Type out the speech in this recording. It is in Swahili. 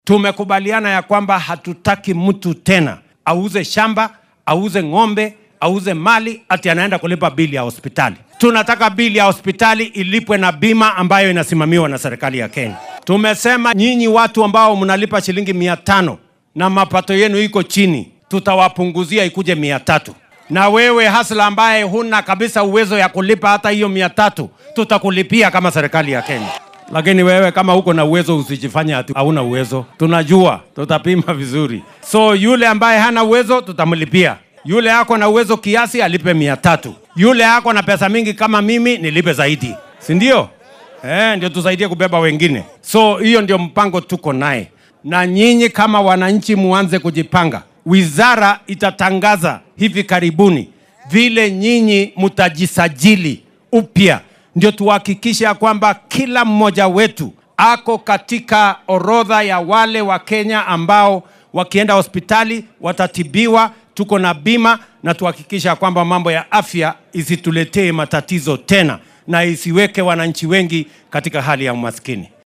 Tumekubaliana ya kwamba hatutaki mtu tena auze shamba, auze ng'ombe, auze mali ati anaenda kulipa bili ya hospitali. Tunataka bili ya hospitali ilipwe na bima ambayo inasimamiwa na serikali ya Kenya. Tumesema nyinyi watu ambao mnalipa shilingi mia tano na mapato yenu iko chini, tutawapunguzia ikuje mia tatu na wewe hasla ambaye huna kabisa uwezo ya kulipa hata hiyo mia tatu tutakulipia kama serikali ya Kenya. Lakini wewe kama uko na uwezo usijifanye ati hauna uwezo. Tunajua, tutapima vizuri. So yule ambaye hana uwezo tutamlipia. Yule ako na uwezo kiasi alipe mia tatu. Yule ako na pesa mingi kama mimi nilipe zaidi, si ndio? Eh, ndio tusaidie kubeba wengine. So hiyo ndio mpango tuko naye, na nyinyi kama wananchi muanze kujipanga. Wizara itatangaza hivi karibuni vile nyinyi mtajisajili upya, ndio tuhakikishe ya kwamba kila mmoja wetu ako katika orodha ya wale wa Kenya ambao wakienda hospitali watatibiwa, tuko na bima, na tuhakikisha kwamba mambo ya afya isituletee matatizo tena na isiweke wananchi wengi katika hali ya umaskini.